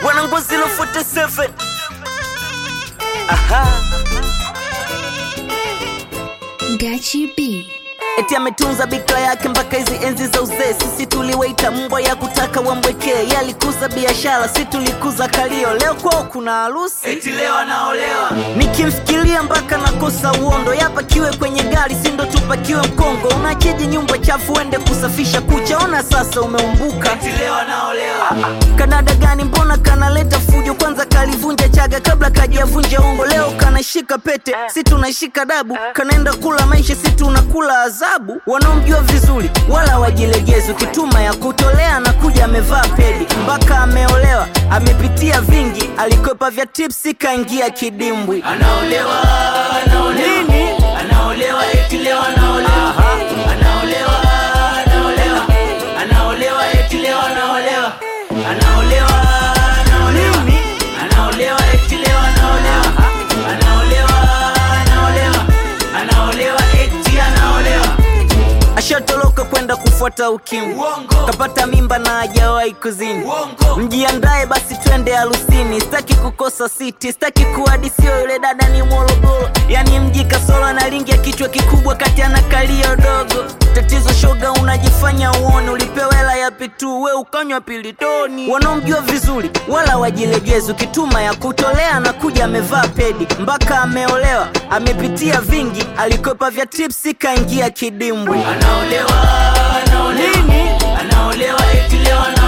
wanangozi lo 47 aha Gachi B. eti ametunza bikra yake mpaka hizi enzi za uzee sisi tuliwaita mbwa ya kutaka wambwekee yalikuza biashara si tulikuza kalio leo kwao kuna harusi eti leo anaolewa nikimfikiria mpaka nakosa uondo yapakiwe kwenye gari sindo tupakiwe mkongo unacheji nyumba chafu ende kusafisha kucha ona sasa umeumbuka eti leo anaolewa kanada gani mbona kanaleta fujo kwanza kalivunja chaga kabla kajavunja ungo leo kanashika pete si tunashika dabu kanaenda kula maisha si tunakula adhabu wanaomjua vizuri wala wajilegezi ukituma ya kutolea na kuja amevaa pedi mpaka ameolewa amepitia vingi alikwepa vya tipsi kaingia kidimbwi anaolewa anaolewa Nini? anaolewa eti leo anaolewa anaolewa anaolewa anaolewa eti leo anaolewa anaolewa anaolewa Nini? anaolewa eti leo anaolewa anaolewa anaolewa anaolewa eti anaolewa ashatoroka kwenda kufuata ukimwi Uongo. kapata mimba na hajawahi kuzini uongo mjiandae basi twende harusini sitaki kukosa siti sitaki kuhadisiwa yule dada ni morogoro yani mji kasoro na lingi ya kichwa kikubwa kati ana kalio dogo tatizo shoga unajifanya uone ulipewa hela ya pitu we ukanywa pilitoni wanaomjua vizuri wala wajilegezi ukituma ya kutolea na kuja amevaa pedi mpaka ameolewa amepitia vingi alikwepa vya tipsi kaingia kidimbwi anaolewa anaolewa Nini? anaolewa eti leo anaolewa